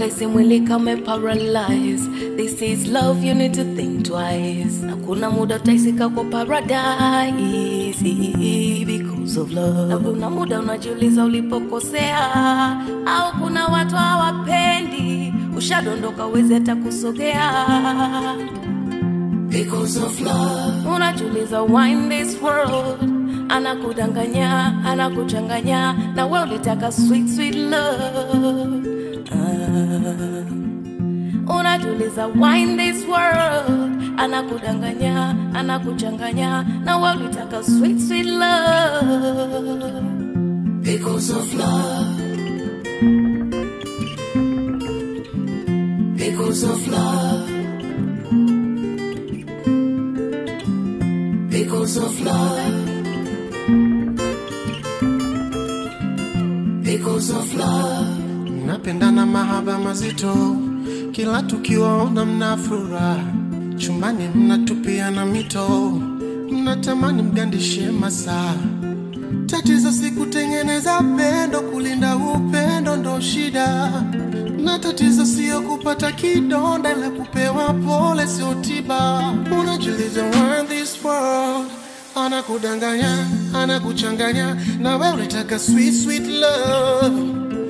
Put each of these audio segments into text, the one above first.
ukaisi mwili kame paralyze this is love you need to think twice na kuna muda utaisika kwa paradise because of love na kuna muda unajiuliza ulipokosea au kuna watu hawapendi ushadondoka uwezi hata kusogea because of love unajiuliza why in this world anakudanganya anakuchanganya na we ulitaka sweet sweet love ah. unajiuliza why in this world anakudanganya anakuchanganya na we ulitaka sweet sweet love because of love because of love because of love because of love mnapendana mahaba mazito, kila tukiwaona mna furaha, chumbani mnatupiana mito, mnatamani mgandishe masaa. Tatizo si kutengeneza pendo, kulinda upendo ndo shida, na tatizo sio kupata kidonda, la kupewa pole sio tiba. Unajiuliza why in this world anakudanganya, anakuchanganya, na wewe unataka sweet sweet love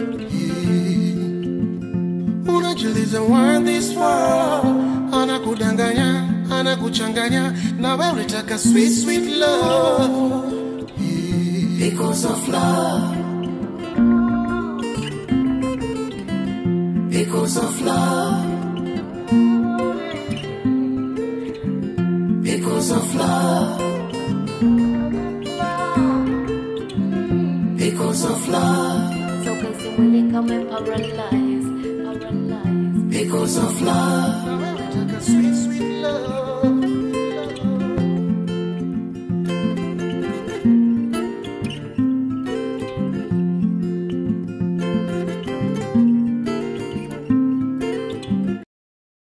unajiuliza why in this world anakudanganya anakuchanganya na wewe unataka sweet sweet love because of love because of love because of love because of love so kasi mwili kame paralyze paralyze because of love na wewe unataka sweet sweet love